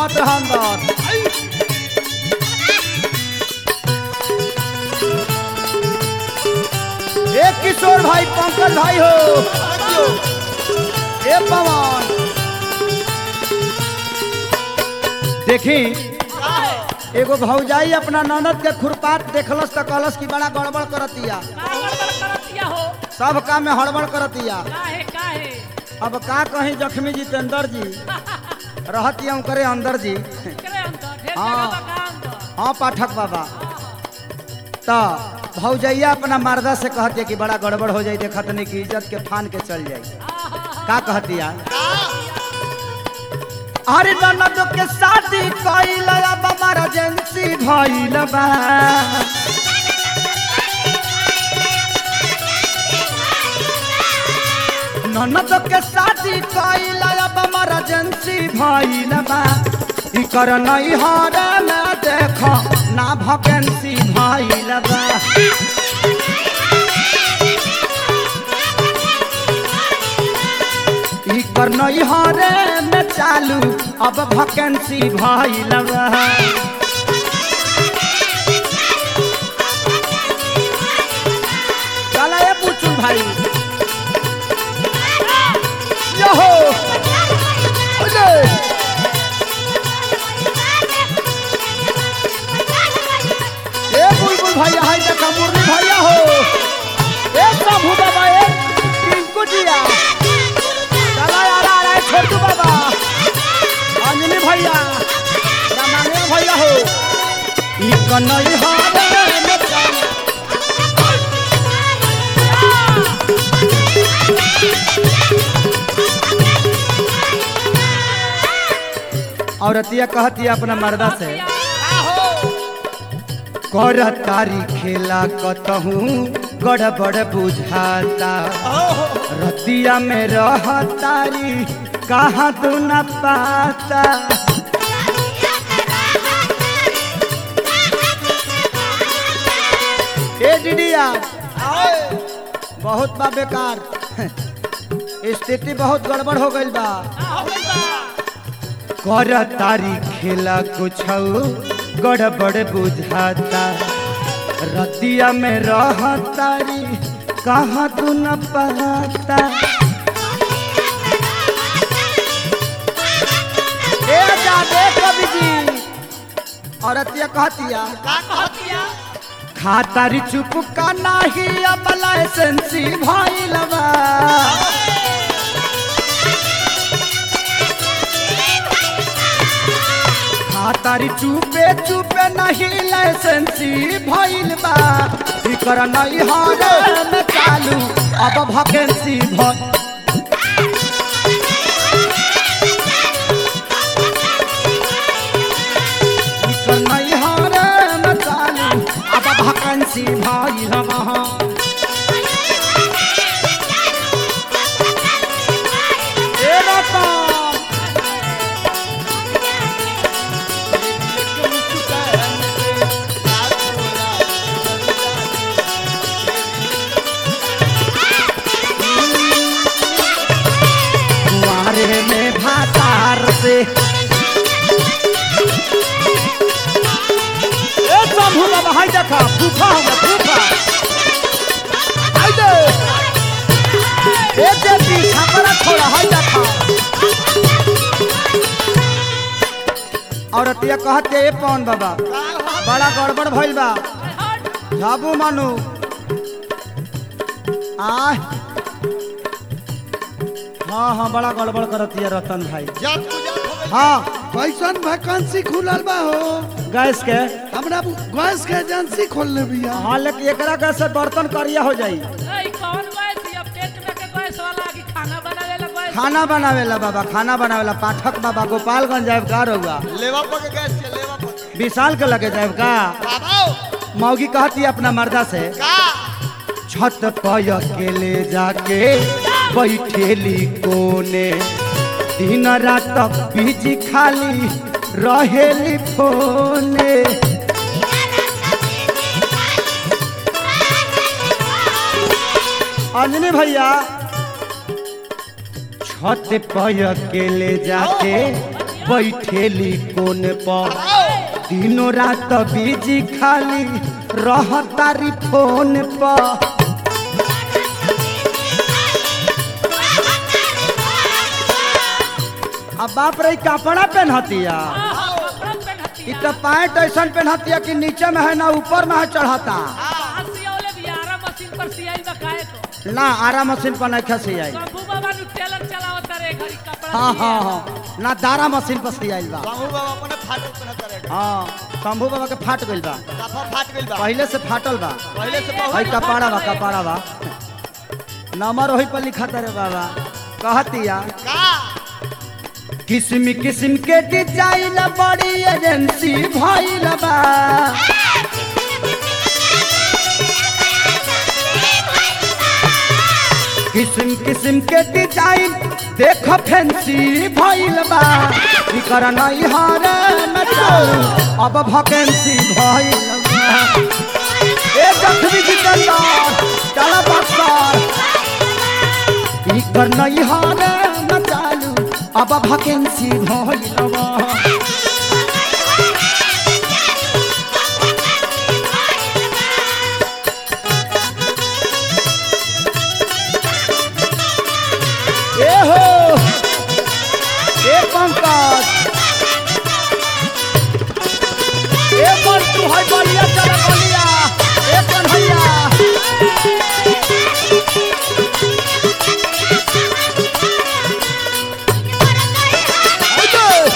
आवत रह अंदर ए किशोर भाई पंकज भाई हो ए पवन देखी एगो भौजाई अपना ननद के खुरपात देखलस त कहलस कि बड़ा गड़बड़ करतिया का गड़बड़ करतिया हो सब काम में हड़बड़ करतिया काहे काहे अब का कहीं जख्मी जितेंद्र जी रहतिया करे अंदर जी करे अंदर ढेर हाँ। जगह बा का अंदर हाँ पाठक बाबा तो भौजैया अपना मर्दा से कहती कि बड़ा गड़बड़ हो जाई देखत नहीं कि इज्जत के फान के चल जाई का कहतिया अरे ननद के शादी कइल अब हमारा एजेंसी भइल बा ननद के शादी कइल अब हमारा एजेंसी भइल बा इकर नहीं हरे में देख ना वैकेंसी भइल बा इकर नहीं हरे में चालू अब वैकेंसी भइल बा चला ये पूछू भाई यहो ओले ए बुलबुल भैया हाय देखा मुरली भैया हो ए प्रभु बाबा ए टिंकू जिया चला यार आ रहा है छोटू बाबा अंजलि भैया रामायण भैया हो ई कन्हई हारे में चालू औरतिया कहती अपना मर्दा से कर तारी खेला कतहू गड़बड़ बुझाता रतिया में रह तारी कहाँ तू न पाता ए दीदिया बहुत बा बेकार स्थिति बहुत गड़बड़ हो गई बा कर तारी खेला कुछ गड़बड़ बुझाता रतिया में रह तारी कहाँ तू न पाता ए जादे कवि जी औरतिया कहतिया खातारी चुप का नाही अब लाइसेंसी भइलबा खातारी चुपे चुपे नहीं लाइसेंसी भइल बा इकर नहीं हरे में चालू अब वैकेंसी भ इकर नहीं हरे में चालू अब वैकेंसी भइल बा ए रतन कुआरे में भातार से ए शंभू बाबा हाय देखा फूफा होगा फूफा हाय दे ए जे पीछा करा थोड़ा हाय देखा औरतिया कहते ए पवन बाबा बड़ा गड़बड़ भइल बा झाबू मानू आ हाँ हाँ बड़ा गड़बड़ करतिया रतन भाई हाँ कैसन वैकेंसी खुलल बा हो गैस के हमरा गैस के एजेंसी खोलले बिया हाँ लेकिन एकरा गैस से बर्तन करिया हो जाई ए, कौन गैस ये पेट में के गैस वाला कि खाना बनावेला गैस खाना बनावेला बाबा खाना बनावेला पाठक बाबा गोपालगंज जाए का रहुआ लेवा पर के गैस के लेवा पर के। विशाल के लगे जाए का बाबा मौगी कहती अपना मर्दा से का छत पर अकेले जाके बैठेली कोने दिन रात बिजी खाली रहेली फोने अंजनी भैया छत पर अकेले जाके बैठेली कोन पर आओ दिनों रात बिजी खाली रहतारी फोन पर अब बाप रे कपड़ा पहनतिया हाँ, कपड़ा पहनती इ है। तो पैंट ऐसा पहनतिया कि नीचे में है ना ऊपर में है चढ़ता हाँ, सियौले भी आरा मशीन पर सियाई बकाए तो ना आरा मशीन पर नहीं खसी आई शंभू बाबा नु टेलर चलावत रे घड़ी कपड़ा हाँ सिए। हाँ हाँ ना दारा मशीन पर सी आइल बा बाबू बाबा अपने फाटल पहनता रहे हाँ शंभू बाबा के फाट गइल बा दफा फाट गइल बा पहले से फाटल बा पहले से बहुत भाई कपाड़ा बा कपाड़ा बा नंबर वही पर लिखा रे बाबा कहतिया का किस्म किस्म के डिजाइन बड़ी एजेंसी भइल बा किस्म किस्म के डिजाइन देख फैंसी भइल बा इकर नहीं हारे न चालू अब वैकेंसी भइल बा ए जखमी जितेंद्र चला बक्सर इकर नहीं हारे न चालू अब वैकेंसी भइल बा ए हो ए पंकज ए मंटू है बलिया चला बलिया ए कन्हैया आइए।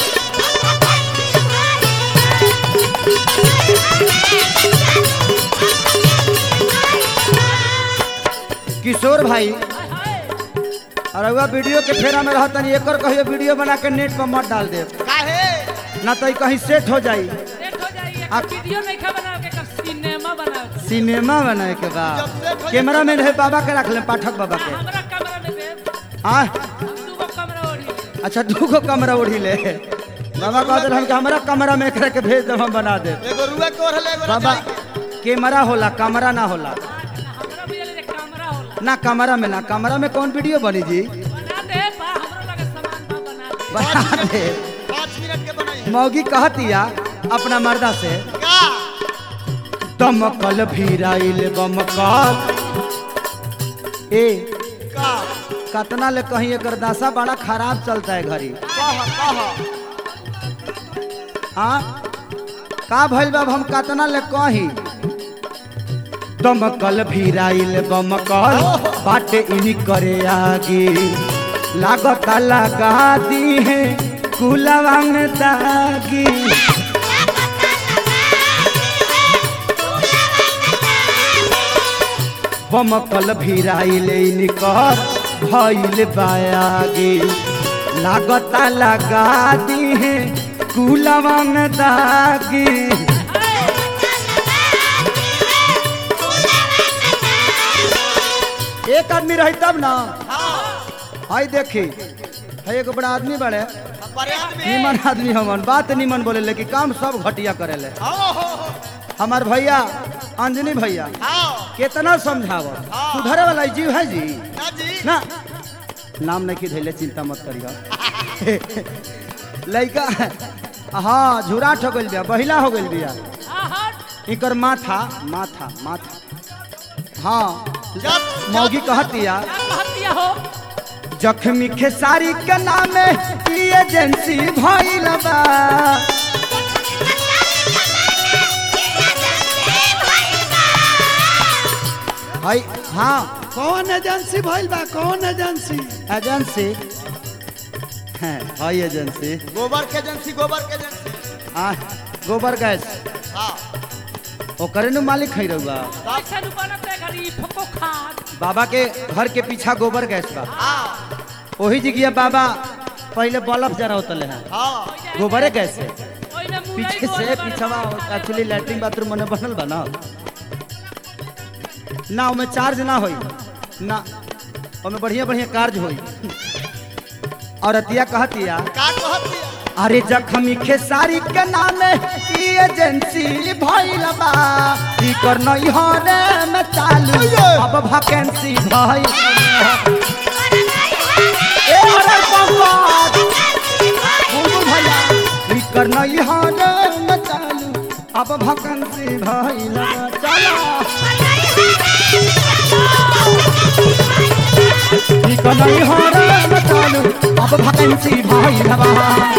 किशोर भाई हाय, हाय। और अगुआ वीडियो के फेरा में रहतन एकर कहियो वीडियो बना के नेट पर मत डाल दे काहे ना तो ई कहीं सेट हो जाई सेट हो जाइए आप- वीडियो नहीं खा बनाओ के कर सिनेमा बनाओ के। सिनेमा बनाए के बाद कैमरा मैन है बाबा के रख ले पाठक बाबा के हमरा कमरा में दे हाँ हम दूगो कमरा ओढ़ी ले। अच्छा दूगो कमरा उड़ी ले बाबा कह दिल हम कि हमारा कमरा में एकरा के भेज दे हम बना दे एगो रुआ के ओढ़ले एगो बाबा रजाई के। कैमरा होला कमरा ना होला हमरा भी ले कमरा होला ना कमरा में ना कमरा में कौन वीडियो बनी जी बना दे बा हमरो लगे सामान बा बना दे बना दे पाँच मिनट के बनाई है मौगी कहतिया अपना मर्दा से का दमकल भीराइल बमकल ए का कतना ले कहीं एकर दशा बड़ा खराब चलता है घरी कह कह हाँ का भइल बाब हम कतना ले कही दमकल भीराइल बमकल बाटे इनी करे आगे लागत लगा दी है कुलवा में दागी बमकल भीराइल इनकर भइल बायागी लागत लगा दी है कुलवा में दागी एक आदमी रही तब ना हाय देखी है एगो बड़ा आदमी बड़े पर्याप्त में निमन आदमी हमन बात निमन बोले लेकिन काम सब घटिया करेले आओ हो हो हमार भैया अंजनी भैया आओ कितना समझाव सुधरे वाला जीव है जी ना जी ना नाम नहीं की धैले चिंता मत करियो लड़का हाँ झूराट हो गइल बिया बहिला हो गइल बिया हाँ हट इकर माथा माथा माथा हाँ जब मौगी कहतिया क्या कहतिया हो जख्मी खेसारी के नामे ई एजेंसी भइल बा हई हाँ कौन एजेंसी भइल बा कौन एजेंसी एजेंसी हैं हई एजेंसी गोबर के एजेंसी गोबर के एजेंसी हाँ गोबर गैस हाँ ओकरे नु मालिक है रहुआ कैसे नु बनत है घरी फको खाद बाबा के घर के पीछा गोबर गैस बा हाँ वही जगह बाबा पहले बल्ब जरा होतले हैं हाँ गोबरे गैस है ओइ में मुरई पीछे से पीछवा एक्चुअली लैट्रिन बाथरूम मने बनल बा ना ना ओमे चार्ज ना होई ना ओमे बढ़िया बढ़िया कार्य होई और अतिया कहतिया का कहती अरे जखमी खेसारी के नामे ई एजेंसी भइल बा ई कर नहीं होने में चालू अब वैकेंसी भइल बा। ए अरे बंगाल बुलबुल एकर नहीं हारे न चालू अब भकंसी भइल बा चला एकर नहीं हारे न चालू अब भकंसी भइल बा